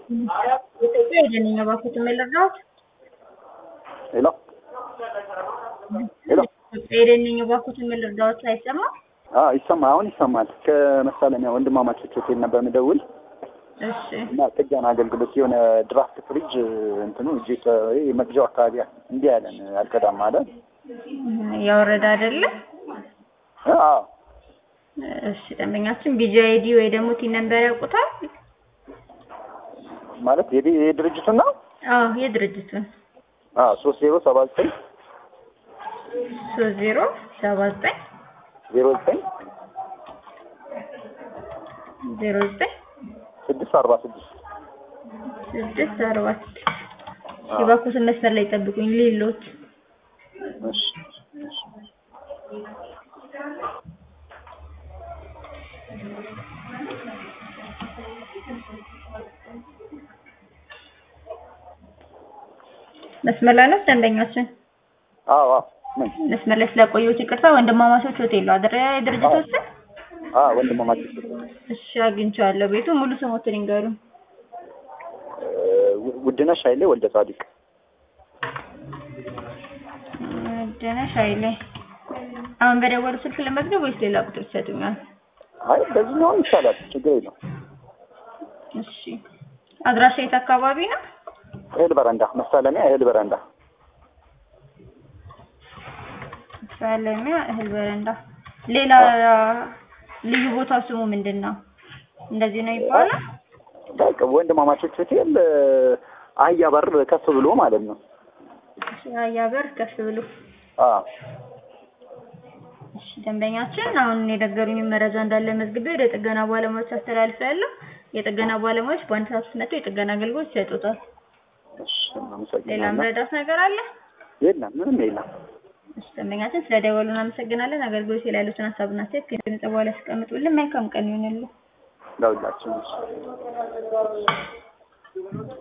የደንኛ ባኩት የምልራውት ሄሎ ሄሎ የደንኛ ባኩት የምልራውት አይሰማ አዎ ይሰማ አሁን ይሰማል። ከመሳለሚያ ወንድማማቾች ሆቴል ነበር የምደውል እሺ እና ጥገና አገልግሎት የሆነ ድራፍት ፍሪጅ እንትኑ እጄ መግዣው አካባቢ እንዲህ ያለን አልቀዳም አለ። ያወረደ አይደለ? አዎ እሺ ደንበኛችን ቢጂ አይዲ ወይ ደግሞ ቲን ነምበር ያውቁታል? ማለት የዲ- የድርጅቱን ነው። አዎ የድርጅቱን አዎ ሶስት ዜሮ ሰባ ዘጠኝ ሶስት ዜሮ ሰባ ዘጠኝ ዜሮ ዘጠኝ ዜሮ ዘጠኝ ስድስት አርባ ስድስት ስድስት አርባ ስድስት የባኩትን መስመር ላይ ጠብቁኝ ሌሎት እሺ እሺ መስመር ላይ ነው ደንበኛችን አዎ አዎ ምን መስመር ላይ ስለቆየሁት ይቅርታ ወንድማማቾች ሆቴል ነው አይደል የድርጅቶች ስም አዎ ወንድማማቾች እሺ አግኝቼዋለሁ ቤቱ ሙሉ ስሞትን ይንገሩን ውድነሽ ኃይሌ ወልደ ጻዲቅ ደነሽ ኃይሌ አሁን በደወሉ ስልክ ለመዝገብ ወይስ ሌላ ቁጥር ይሰጡኛል? አይ በዚህኛውም ይቻላል ችግር የለውም እሺ አድራሻ የት አካባቢ ነው? እህል በረንዳ መሳለሚያ እህል በረንዳ ሳለሚያ እህል በረንዳ። ሌላ ልዩ ቦታው ስሙ ምንድን ነው? እንደዚህ ነው ይባላል? በቃ ወንድማማቾች ሆቴል አህያ በር ከፍ ብሎ ማለት ነው አህያ በር ከፍ ብሎ አዎ እሺ ደንበኛችን አሁን የነገሩኝ መረጃ እንዳለ መዝግቤ ወደ ጥገና ባለሙያዎች አስተላልፌያለሁ። የጥገና ባለሙያዎች በአንድ ሰዓት ውስጥ መጥተው የጥገና አገልግሎት ይሰጡታል። እሺ ሌላ አመሰግናለሁ መረዳት ነገር አለ? የለም ምንም የለም እሺ ደንበኛችን ስለደወሉ እናመሰግናለን። አገልግሎት ላይ ያሉትን ሀሳብና አስተያየት ከድምጽ በኋላ ያስቀምጡልን። መልካም ቀን ይሁንልን። ለሁላችንም